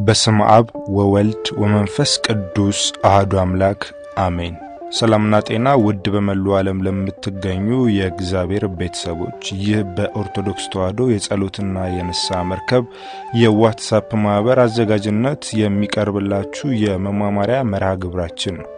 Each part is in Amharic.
በስመ አብ ወወልድ ወመንፈስ ቅዱስ አህዱ አምላክ አሜን። ሰላምና ጤና ውድ በመላው ዓለም ለምትገኙ የእግዚአብሔር ቤተሰቦች፣ ይህ በኦርቶዶክስ ተዋሕዶ የጸሎትና የንስሐ መርከብ የዋትሳፕ ማኅበር አዘጋጅነት የሚቀርብላችሁ የመማማሪያ መርሃ ግብራችን ነው።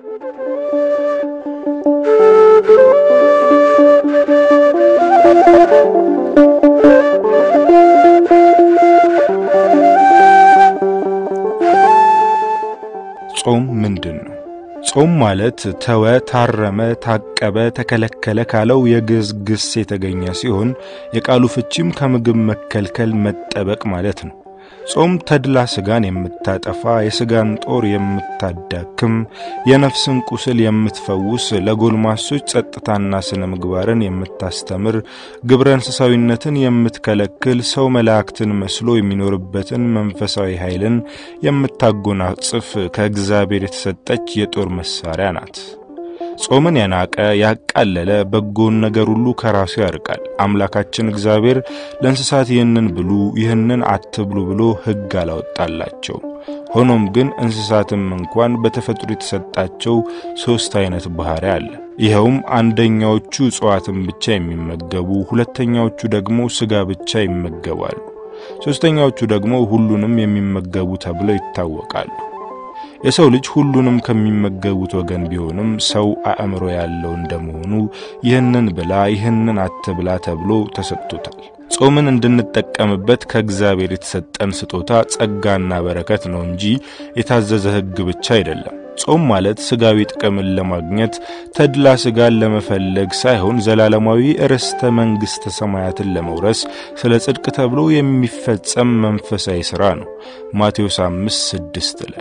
ጾም ምንድን ነው? ጾም ማለት ተወ፣ ታረመ፣ ታቀበ፣ ተከለከለ ካለው የግዕዝ ግስ የተገኘ ሲሆን የቃሉ ፍቺም ከምግብ መከልከል መጠበቅ ማለት ነው። ጾም ተድላ ስጋን የምታጠፋ የስጋን ጦር የምታዳክም የነፍስን ቁስል የምትፈውስ ለጎልማሶች ጸጥታና ስነ ምግባርን የምታስተምር ግብረ እንስሳዊነትን የምትከለክል ሰው መላእክትን መስሎ የሚኖርበትን መንፈሳዊ ኃይልን የምታጎናጽፍ ከእግዚአብሔር የተሰጠች የጦር መሳሪያ ናት። ጾምን የናቀ ያቃለለ በጎን ነገር ሁሉ ከራሱ ያርቃል። አምላካችን እግዚአብሔር ለእንስሳት ይህንን ብሉ ይህንን አትብሉ ብሎ ሕግ አላወጣላቸው። ሆኖም ግን እንስሳትም እንኳን በተፈጥሮ የተሰጣቸው ሦስት አይነት ባህሪ አለ። ይኸውም አንደኛዎቹ እጽዋትን ብቻ የሚመገቡ፣ ሁለተኛዎቹ ደግሞ ሥጋ ብቻ ይመገባሉ፣ ሦስተኛዎቹ ደግሞ ሁሉንም የሚመገቡ ተብለው ይታወቃሉ። የሰው ልጅ ሁሉንም ከሚመገቡት ወገን ቢሆንም ሰው አእምሮ ያለው እንደመሆኑ ይህንን ብላ ይህንን አትብላ ተብሎ ተሰጥቶታል። ጾምን እንድንጠቀምበት ከእግዚአብሔር የተሰጠን ስጦታ ጸጋና በረከት ነው እንጂ የታዘዘ ሕግ ብቻ አይደለም። ጾም ማለት ስጋዊ ጥቅምን ለማግኘት ተድላ ስጋን ለመፈለግ ሳይሆን ዘላለማዊ ርስተ መንግሥተ ሰማያትን ለመውረስ ስለ ጽድቅ ተብሎ የሚፈጸም መንፈሳዊ ሥራ ነው። ማቴዎስ 5 6 ላይ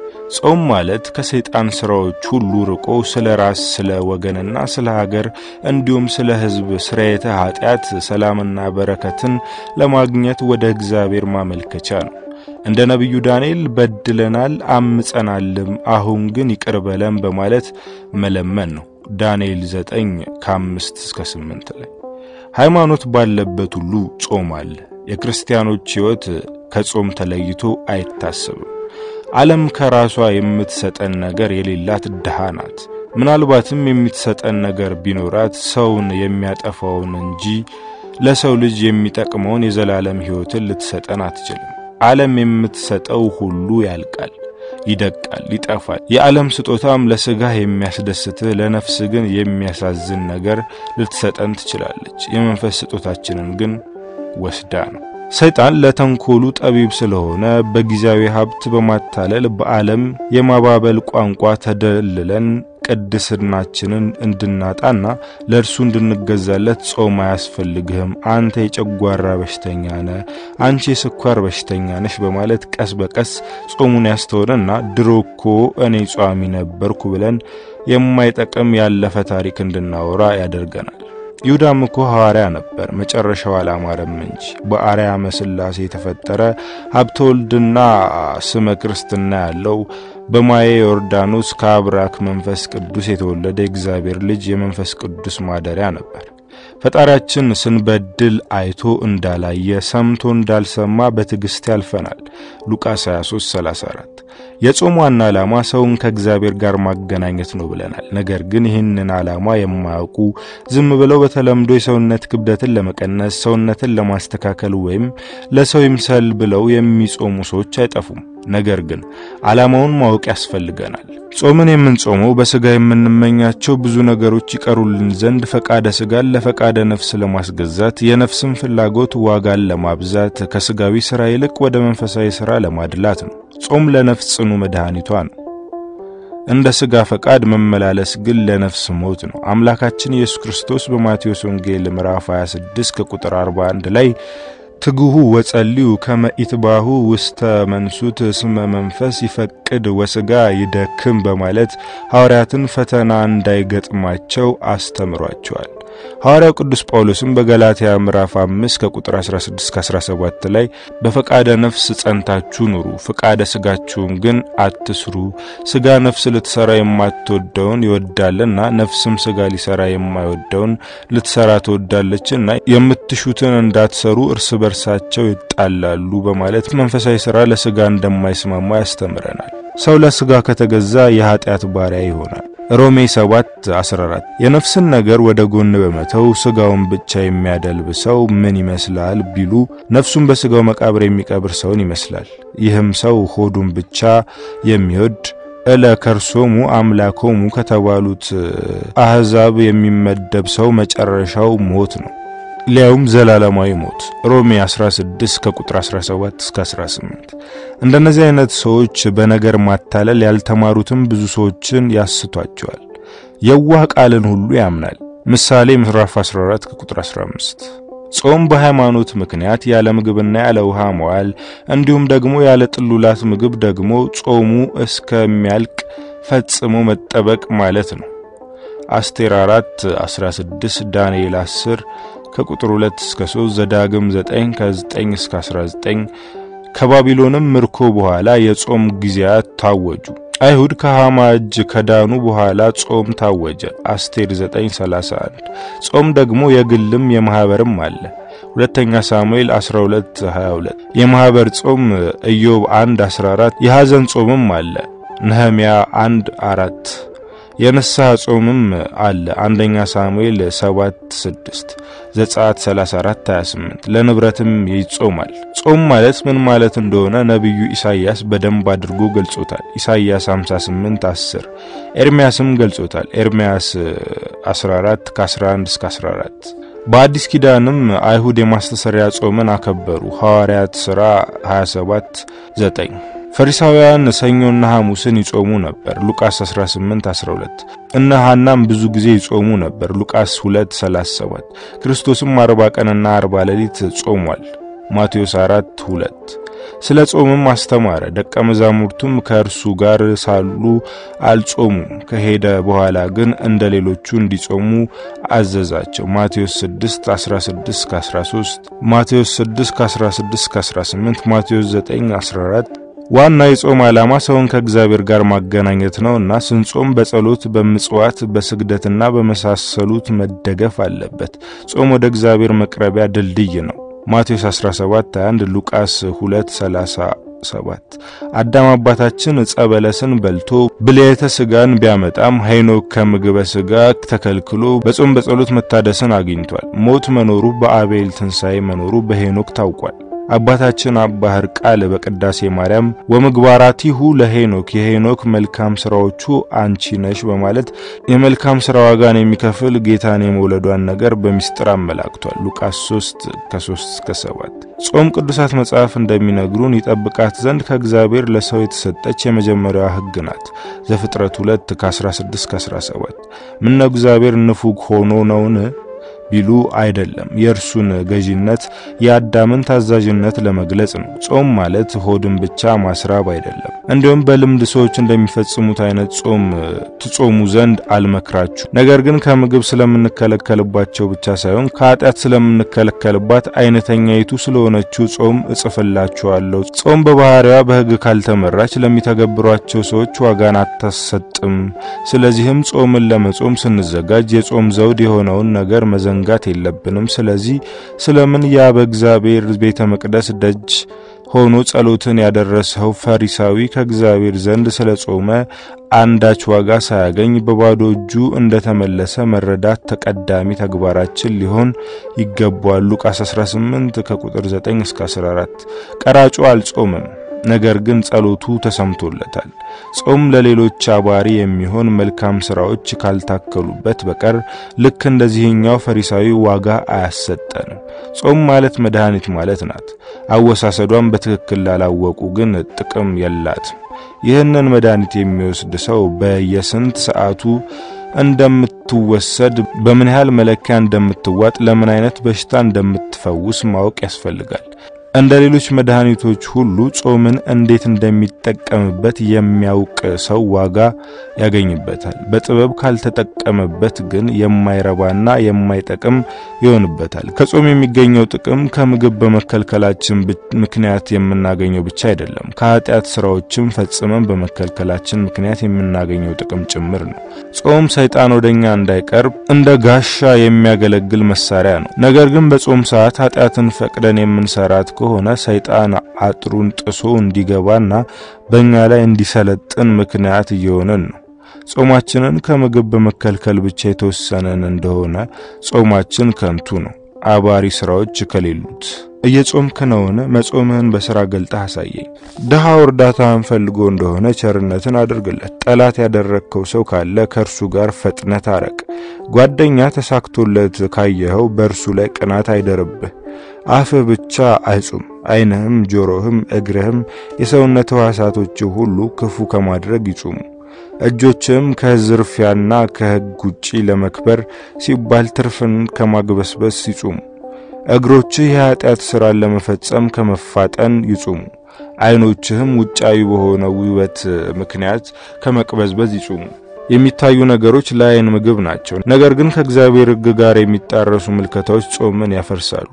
ጾም ማለት ከሰይጣን ሥራዎች ሁሉ ርቆ ስለ ራስ ስለ ወገንና ስለ ሀገር እንዲሁም ስለ ሕዝብ ስርየተ ኃጢአት ሰላምና በረከትን ለማግኘት ወደ እግዚአብሔር ማመልከቻ ነው። እንደ ነቢዩ ዳንኤል በድለናል አምጸናልም፣ አሁን ግን ይቅር በለን በማለት መለመን ነው። ዳንኤል 9 ከ5 እስከ 8 ላይ ሃይማኖት ባለበት ሁሉ ጾም አለ። የክርስቲያኖች ሕይወት ከጾም ተለይቶ አይታሰብም። ዓለም ከራሷ የምትሰጠን ነገር የሌላት ድሃ ናት። ምናልባትም የምትሰጠን ነገር ቢኖራት ሰውን የሚያጠፋውን እንጂ ለሰው ልጅ የሚጠቅመውን የዘላለም ሕይወትን ልትሰጠን አትችልም። ዓለም የምትሰጠው ሁሉ ያልቃል፣ ይደቃል፣ ይጠፋል። የዓለም ስጦታም ለሥጋህ የሚያስደስትህ ለነፍስ ግን የሚያሳዝን ነገር ልትሰጠን ትችላለች። የመንፈስ ስጦታችንን ግን ወስዳ ነው። ሰይጣን ለተንኮሉ ጠቢብ ስለሆነ በጊዜያዊ ሀብት በማታለል በዓለም የማባበል ቋንቋ ተደልለን ቅድስናችንን እንድናጣና ለእርሱ እንድንገዛለት ጾም አያስፈልግህም፣ አንተ የጨጓራ በሽተኛ ነህ፣ አንቺ የስኳር በሽተኛ ነሽ በማለት ቀስ በቀስ ጾሙን ያስተውለና ድሮ እኮ እኔ ጿሚ ነበርኩ ብለን የማይጠቅም ያለፈ ታሪክ እንድናወራ ያደርገናል። ይሁዳም እኮ ሐዋርያ ነበር፣ መጨረሻው አላማረም እንጂ በአርያመ ሥላሴ የተፈጠረ ሀብተ ወልድና ስመ ክርስትና ያለው በማየ ዮርዳኖስ ከአብራክ መንፈስ ቅዱስ የተወለደ የእግዚአብሔር ልጅ የመንፈስ ቅዱስ ማደሪያ ነበር። ፈጣሪያችን ስንበድል አይቶ እንዳላየ ሰምቶ እንዳልሰማ በትዕግሥት ያልፈናል። ሉቃስ 23:34 የጾም ዋና ዓላማ ሰውን ከእግዚአብሔር ጋር ማገናኘት ነው ብለናል። ነገር ግን ይህንን ዓላማ የማያውቁ ዝም ብለው በተለምዶ የሰውነት ክብደትን ለመቀነስ ሰውነትን ለማስተካከል ወይም ለሰው ይምሰል ብለው የሚጾሙ ሰዎች አይጠፉም። ነገር ግን ዓላማውን ማወቅ ያስፈልገናል። ጾምን የምንጾመው በሥጋ የምንመኛቸው ብዙ ነገሮች ይቀሩልን ዘንድ ፈቃደ ሥጋን ለፈቃደ ነፍስ ለማስገዛት የነፍስን ፍላጎት ዋጋን ለማብዛት ከሥጋዊ ሥራ ይልቅ ወደ መንፈሳዊ ሥራ ለማድላት ነው። ጾም ለነፍስ ጽኑ መድኃኒቷ ነው። እንደ ሥጋ ፈቃድ መመላለስ ግን ለነፍስ ሞት ነው። አምላካችን ኢየሱስ ክርስቶስ በማቴዎስ ወንጌል ምዕራፍ 26 ከቁጥር 41 ላይ ትግሁ ወጸልዩ ከመ ኢትባሁ ውስተ መንሱት እስመ መንፈስ ይፈቅድ ወሥጋ ይደክም በማለት ሐዋርያትን ፈተና እንዳይገጥማቸው አስተምሯቸዋል። ሐዋርያው ቅዱስ ጳውሎስም በገላትያ ምዕራፍ 5 ከቁጥር 16 እስከ 17 ላይ በፈቃደ ነፍስ ጸንታችሁ ኑሩ፣ ፈቃደ ስጋችሁን ግን አትስሩ። ስጋ ነፍስ ልትሰራ የማትወደውን ይወዳልና፣ ነፍስም ስጋ ሊሰራ የማይወደውን ልትሰራ ትወዳለችና የምትሹትን እንዳትሰሩ እርስ በርሳቸው ይጣላሉ በማለት መንፈሳዊ ሥራ ለስጋ እንደማይስማማ ያስተምረናል። ሰው ለስጋ ከተገዛ የኃጢአት ባሪያ ይሆናል። ሮሜ 7 14 የነፍስን ነገር ወደ ጎን በመተው ስጋውን ብቻ የሚያደልብ ሰው ምን ይመስላል ቢሉ ነፍሱን በስጋው መቃብር የሚቀብር ሰውን ይመስላል። ይህም ሰው ሆዱን ብቻ የሚወድ እለ ከርሶሙ አምላኮሙ ከተባሉት አሕዛብ የሚመደብ ሰው መጨረሻው ሞት ነው፣ ሊያውም ዘላለማዊ ሞት። ሮሜ 16 ከቁጥር 17 እስከ 18። እንደነዚህ አይነት ሰዎች በነገር ማታለል ያልተማሩትም ብዙ ሰዎችን ያስቷቸዋል። የዋህ ቃልን ሁሉ ያምናል። ምሳሌ ምዕራፍ 14 ከቁጥር 15። ጾም በሃይማኖት ምክንያት ያለ ምግብና ያለ ውሃ መዋል እንዲሁም ደግሞ ያለ ጥሉላት ምግብ ደግሞ ጾሙ እስከሚያልቅ ፈጽሞ መጠበቅ ማለት ነው። አስቴር 4 16 ዳንኤል 10 ከቁጥር 2 እስከ 3 ዘዳግም 9 ከ9 እስከ 19 ከባቢሎንም ምርኮ በኋላ የጾም ጊዜያት ታወጁ። አይሁድ ከሃማ እጅ ከዳኑ በኋላ ጾም ታወጀ። አስቴር 9:31 ጾም ደግሞ የግልም የማህበርም አለ። ሁለተኛ ሳሙኤል 12:22 የማህበር ጾም ኢዮብ 1:14 የሐዘን ጾምም አለ። ነህምያ 1:4 የንስሐ ጾምም አለ። አንደኛ ሳሙኤል 7:6 ዘጸአት 34:28 ለንብረትም ይጾማል። ጾም ማለት ምን ማለት እንደሆነ ነቢዩ ኢሳይያስ በደንብ አድርጎ ገልጾታል። ኢሳይያስ 58:10 ኤርሚያስም ገልጾታል። ኤርሚያስ 14 ከ11 እስከ 14 በአዲስ ኪዳንም አይሁድ የማስተሰሪያ ጾምን አከበሩ። ሐዋርያት ሥራ 27 9 ፈሪሳውያን ሰኞና ሐሙስን ይጾሙ ነበር። ሉቃስ 18 12 እነ ሐናም ብዙ ጊዜ ይጾሙ ነበር። ሉቃስ 2 37 ክርስቶስም 40 ቀንና 40 ሌሊት ጾሟል። ማቴዎስ 4 2 ስለ ጾምም አስተማረ። ደቀ መዛሙርቱም ከእርሱ ጋር ሳሉ አልጾሙም። ከሄደ በኋላ ግን እንደ ሌሎቹ እንዲጾሙ አዘዛቸው። ማቴዎስ 6 16 13 ማቴዎስ 6 16 18 ማቴዎስ 9 14 ዋና የጾም ዓላማ ሰውን ከእግዚአብሔር ጋር ማገናኘት ነው እና ስንጾም በጸሎት በምጽዋት በስግደትና በመሳሰሉት መደገፍ አለበት። ጾም ወደ እግዚአብሔር መቅረቢያ ድልድይ ነው። ማቴዎስ 17 21 ሉቃስ 2 37 አዳም አባታችን ዕፀ በለስን በልቶ ብልየተ ሥጋን ቢያመጣም ሄኖክ ከምግበ ሥጋ ተከልክሎ በጾም በጸሎት መታደስን አግኝቷል። ሞት መኖሩ በአቤል ትንሣኤ መኖሩ በሄኖክ ታውቋል። አባታችን አባ ሕርቃል በቅዳሴ ማርያም ወምግባራቲሁ ለሄኖክ የሄኖክ መልካም ስራዎቹ አንቺ ነሽ በማለት የመልካም ስራ ዋጋን የሚከፍል ጌታን የመውለዷን ነገር በሚስጥር አመላክቷል። ሉቃስ 3 ከ3 እስከ 7 ጾም ቅዱሳት መጽሐፍ እንደሚነግሩን ይጠብቃት ዘንድ ከእግዚአብሔር ለሰው የተሰጠች የመጀመሪያዋ ሕግ ናት። ዘፍጥረት 2 ከ16 እስከ 17 ምነው እግዚአብሔር ንፉግ ሆኖ ነውን ቢሉ አይደለም። የእርሱን ገዢነት የአዳምን ታዛዥነት ለመግለጽ ነው። ጾም ማለት ሆድን ብቻ ማስራብ አይደለም። እንዲሁም በልምድ ሰዎች እንደሚፈጽሙት አይነት ጾም ትጾሙ ዘንድ አልመክራችሁ። ነገር ግን ከምግብ ስለምንከለከልባቸው ብቻ ሳይሆን ከኃጢአት ስለምንከለከልባት አይነተኛይቱ ስለሆነችው ጾም እጽፍላችኋለሁ። ጾም በባህሪዋ በሕግ ካልተመራች ለሚተገብሯቸው ሰዎች ዋጋን አታሰጥም። ስለዚህም ጾምን ለመጾም ስንዘጋጅ የጾም ዘውድ የሆነውን ነገር መዘንጋት የለብንም። ስለዚህ ስለምን ያ በእግዚአብሔር ቤተ መቅደስ ደጅ ሆኖ ጸሎትን ያደረሰው ፈሪሳዊ ከእግዚአብሔር ዘንድ ስለ ጾመ አንዳች ዋጋ ሳያገኝ በባዶ እጁ እንደተመለሰ መረዳት ተቀዳሚ ተግባራችን ሊሆን ይገባዋል። ሉቃስ 18 ከቁጥር 9 እስከ 14 ቀራጩ አልጾምም ነገር ግን ጸሎቱ ተሰምቶለታል። ጾም ለሌሎች አባሪ የሚሆን መልካም ስራዎች ካልታከሉበት በቀር ልክ እንደዚህኛው ፈሪሳዊ ዋጋ አያሰጠንም። ጾም ማለት መድኃኒት ማለት ናት። አወሳሰዷን በትክክል ላላወቁ ግን ጥቅም የላትም። ይህንን መድኃኒት የሚወስድ ሰው በየስንት ሰዓቱ እንደምትወሰድ በምን ያህል መለኪያ እንደምትዋጥ ለምን አይነት በሽታ እንደምትፈውስ ማወቅ ያስፈልጋል። እንደ ሌሎች መድኃኒቶች ሁሉ ጾምን እንዴት እንደሚጠቀምበት የሚያውቅ ሰው ዋጋ ያገኝበታል። በጥበብ ካልተጠቀመበት ግን የማይረባና የማይጠቅም ይሆንበታል። ከጾም የሚገኘው ጥቅም ከምግብ በመከልከላችን ምክንያት የምናገኘው ብቻ አይደለም፣ ከኃጢአት ስራዎችም ፈጽመን በመከልከላችን ምክንያት የምናገኘው ጥቅም ጭምር ነው። ጾም ሰይጣን ወደኛ እንዳይቀርብ እንደ ጋሻ የሚያገለግል መሳሪያ ነው። ነገር ግን በጾም ሰዓት ኃጢአትን ፈቅደን የምንሰራት ከሆነ ሰይጣን አጥሩን ጥሶ እንዲገባና በእኛ ላይ እንዲሰለጥን ምክንያት እየሆነን ነው። ጾማችንን ከምግብ በመከልከል ብቻ የተወሰነን እንደሆነ ጾማችን ከንቱ ነው፣ አባሪ ስራዎች ከሌሉት። እየጾምክ ነውን? መጾምህን በስራ ገልጠህ አሳየኝ። ድሃው እርዳታህን ፈልጎ እንደሆነ ቸርነትን አድርግለት። ጠላት ያደረግከው ሰው ካለ ከእርሱ ጋር ፈጥነህ ታረቅ። ጓደኛ ተሳክቶለት ካየኸው በእርሱ ላይ ቅናት አይደርብህ። አፍህ ብቻ አይጹም፣ ዓይንህም፣ ጆሮህም፣ እግርህም የሰውነት ሕዋሳቶች ሁሉ ክፉ ከማድረግ ይጹሙ። እጆችም ከዝርፊያና ከሕግ ውጪ ለመክበር ሲባል ትርፍን ከማግበስበስ ይጹሙ። እግሮችህ የኃጢአት ሥራን ለመፈጸም ከመፋጠን ይጹሙ። ዓይኖችህም ውጫዊ በሆነ ውበት ምክንያት ከመቅበዝበዝ ይጹሙ። የሚታዩ ነገሮች ለዓይን ምግብ ናቸው፣ ነገር ግን ከእግዚአብሔር ሕግ ጋር የሚጣረሱ ምልከታዎች ጾምን ያፈርሳሉ፣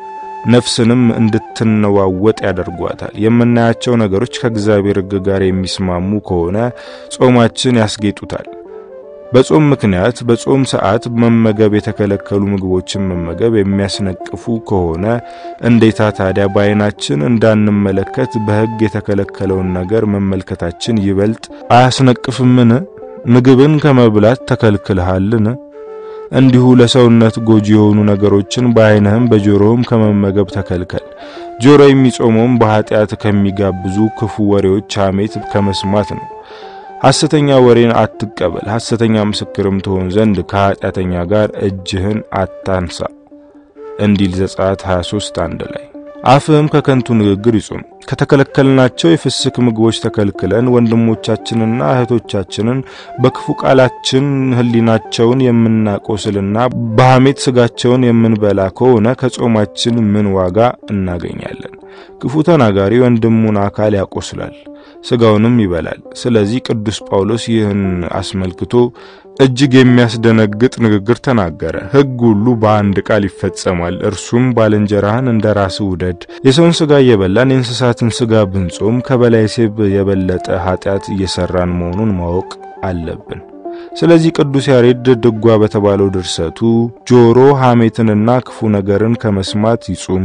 ነፍስንም እንድትነዋወጥ ያደርጓታል። የምናያቸው ነገሮች ከእግዚአብሔር ሕግ ጋር የሚስማሙ ከሆነ ጾማችን ያስጌጡታል። በጾም ምክንያት በጾም ሰዓት መመገብ የተከለከሉ ምግቦችን መመገብ የሚያስነቅፉ ከሆነ እንዴታ ታዲያ በዓይናችን እንዳንመለከት በሕግ የተከለከለውን ነገር መመልከታችን ይበልጥ አያስነቅፍምን? ምግብን ከመብላት ተከልክልሃልን? እንዲሁ ለሰውነት ጎጂ የሆኑ ነገሮችን በዓይንህም በጆሮህም ከመመገብ ተከልከል። ጆሮ የሚጾመውም በኃጢአት ከሚጋብዙ ክፉ ወሬዎች ሐሜት ከመስማት ነው። ሐሰተኛ ወሬን አትቀበል፣ ሐሰተኛ ምስክርም ትሆን ዘንድ ከኃጢአተኛ ጋር እጅህን አታንሳ እንዲል ዘጸአት 23 አንድ ላይ። አፍህም ከከንቱ ንግግር ይጹም። ከተከለከልናቸው የፍስክ ምግቦች ተከልክለን ወንድሞቻችንና እህቶቻችንን በክፉ ቃላችን ሕሊናቸውን የምናቆስልና በሐሜት ስጋቸውን የምንበላ ከሆነ ከጾማችን ምን ዋጋ እናገኛለን? ክፉ ተናጋሪ ወንድሙን አካል ያቆስላል ስጋውንም ይበላል። ስለዚህ ቅዱስ ጳውሎስ ይህን አስመልክቶ እጅግ የሚያስደነግጥ ንግግር ተናገረ። ሕግ ሁሉ በአንድ ቃል ይፈጸማል፣ እርሱም ባልንጀራህን እንደ ራስህ ውደድ። የሰውን ስጋ እየበላን የእንስሳትን ስጋ ብንጾም ከበላይ ሴብ የበለጠ ኃጢአት እየሰራን መሆኑን ማወቅ አለብን። ስለዚህ ቅዱስ ያሬድ ድጓ በተባለው ድርሰቱ ጆሮ ሐሜትንና ክፉ ነገርን ከመስማት ይጹም፣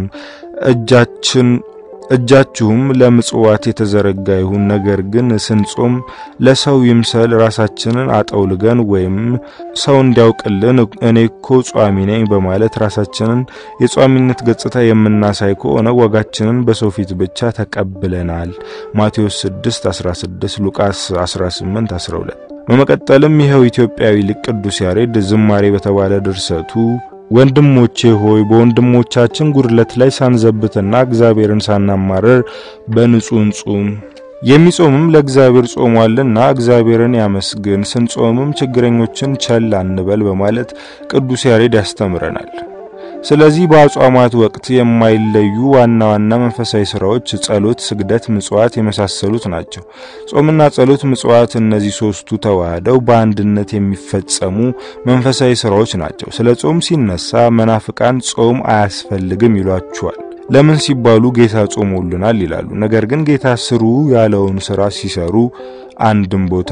እጃችን እጃችሁም ለምጽዋት የተዘረጋ ይሁን። ነገር ግን ስንጾም ለሰው ይምሰል ራሳችንን አጠውልገን ወይም ሰው እንዲያውቅልን እኔ እኮ ጿሚ ነኝ በማለት ራሳችንን የጿሚነት ገጽታ የምናሳይ ከሆነ ዋጋችንን በሰው ፊት ብቻ ተቀብለናል። ማቴዎስ 6:16 ሉቃስ 18:12 በመቀጠልም ይኸው ኢትዮጵያዊ ሊቅ ቅዱስ ያሬድ ዝማሬ በተባለ ድርሰቱ ወንድሞቼ ሆይ በወንድሞቻችን ጉድለት ላይ ሳንዘብትና እግዚአብሔርን ሳናማረር በንጹህ እንጹም። የሚጾምም ለእግዚአብሔር ጾሟልና እግዚአብሔርን ያመስግን፣ ስንጾምም ችግረኞችን ቸል አንበል በማለት ቅዱስ ያሬድ ያስተምረናል። ስለዚህ በአጽዋማት ወቅት የማይለዩ ዋና ዋና መንፈሳዊ ስራዎች ጸሎት፣ ስግደት፣ ምጽዋት የመሳሰሉት ናቸው። ጾምና ጸሎት፣ ምጽዋት እነዚህ ሶስቱ ተዋህደው በአንድነት የሚፈጸሙ መንፈሳዊ ስራዎች ናቸው። ስለ ጾም ሲነሳ መናፍቃን ጾም አያስፈልግም ይሏቸዋል። ለምን ሲባሉ ጌታ ጾሞልናል ይላሉ። ነገር ግን ጌታ ስሩ ያለውን ስራ ሲሰሩ አንድም ቦታ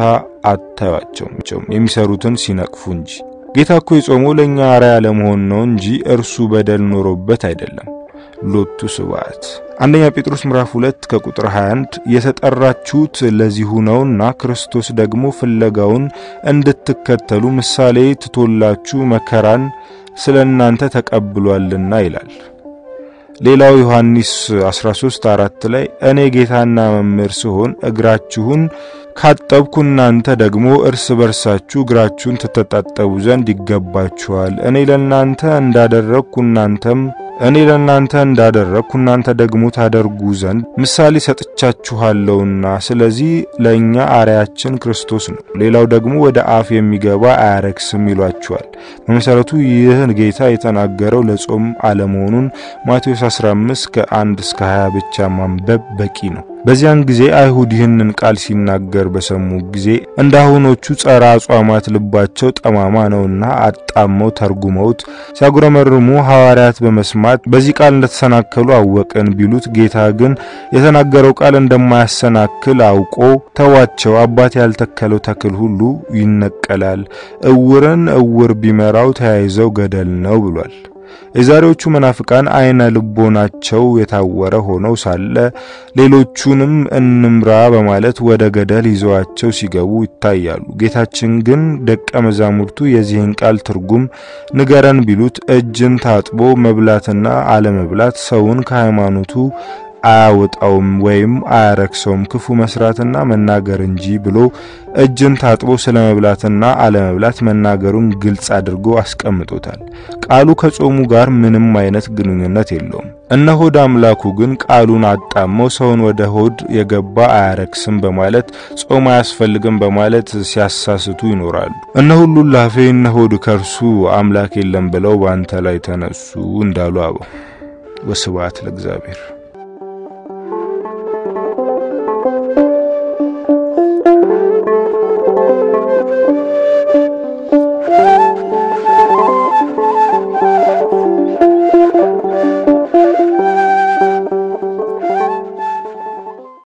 አታዩአቸውም፣ የሚሰሩትን ሲነቅፉ እንጂ። ጌታ እኮ የጾመው ለእኛ አርአያ ለመሆን ነው እንጂ እርሱ በደል ኖሮበት አይደለም። ሎቱ ስብሐት። አንደኛ ጴጥሮስ ምዕራፍ 2 ከቁጥር 21 የተጠራችሁት ለዚሁ ነውና ክርስቶስ ደግሞ ፍለጋውን እንድትከተሉ ምሳሌ ትቶላችሁ መከራን ስለ እናንተ ተቀብሏልና ይላል። ሌላው ዮሐንስ 13 4 ላይ እኔ ጌታና መምህር ስሆን እግራችሁን ካጠብኩ እናንተ ደግሞ እርስ በርሳችሁ እግራችሁን ትተጣጠቡ ዘንድ ይገባችኋል። እኔ ለእናንተ እንዳደረግኩ እናንተም እኔ ለእናንተ እንዳደረግኩ እናንተ ደግሞ ታደርጉ ዘንድ ምሳሌ ሰጥቻችኋለሁና፣ ስለዚህ ለእኛ አርያችን ክርስቶስ ነው። ሌላው ደግሞ ወደ አፍ የሚገባ አያረክስም ይሏችኋል። በመሰረቱ ይህ ጌታ የተናገረው ለጾም አለመሆኑን ማቴዎስ 15 ከ1 እስከ 20 ብቻ ማንበብ በቂ ነው። በዚያን ጊዜ አይሁድ ይህንን ቃል ሲናገር በሰሙ ጊዜ እንዳሁኖቹ ጸረ አጽዋማት ልባቸው ጠማማ ነውና አጣመው ተርጉመውት ሲያጉረመርሙ ሐዋርያት በመስማት በዚህ ቃል እንደተሰናከሉ አወቅን ቢሉት ጌታ ግን የተናገረው ቃል እንደማያሰናክል አውቆ ተዋቸው። አባት ያልተከለው ተክል ሁሉ ይነቀላል፣ እውርን እውር ቢመራው ተያይዘው ገደል ነው ብሏል። የዛሬዎቹ መናፍቃን አይነ ልቦናቸው የታወረ ሆነው ሳለ ሌሎቹንም እንምራ በማለት ወደ ገደል ይዘዋቸው ሲገቡ ይታያሉ። ጌታችን ግን ደቀ መዛሙርቱ የዚህን ቃል ትርጉም ንገረን ቢሉት እጅን ታጥቦ መብላትና አለመብላት ሰውን ከሃይማኖቱ አያወጣውም ወይም አያረክሰውም ክፉ መስራትና መናገር እንጂ ብሎ እጅን ታጥቦ ስለ መብላትና አለመብላት መናገሩን ግልጽ አድርጎ አስቀምጦታል። ቃሉ ከጾሙ ጋር ምንም አይነት ግንኙነት የለውም። እነ ሆድ አምላኩ ግን ቃሉን አጣመው ሰውን ወደ ሆድ የገባ አያረክስም በማለት ጾም አያስፈልግም በማለት ሲያሳስቱ ይኖራሉ። እነ ሁሉ ላፌ እነ ሆድ ከርሱ አምላክ የለም ብለው በአንተ ላይ ተነሱ እንዳሉ አበው። ወስብሐት ለእግዚአብሔር።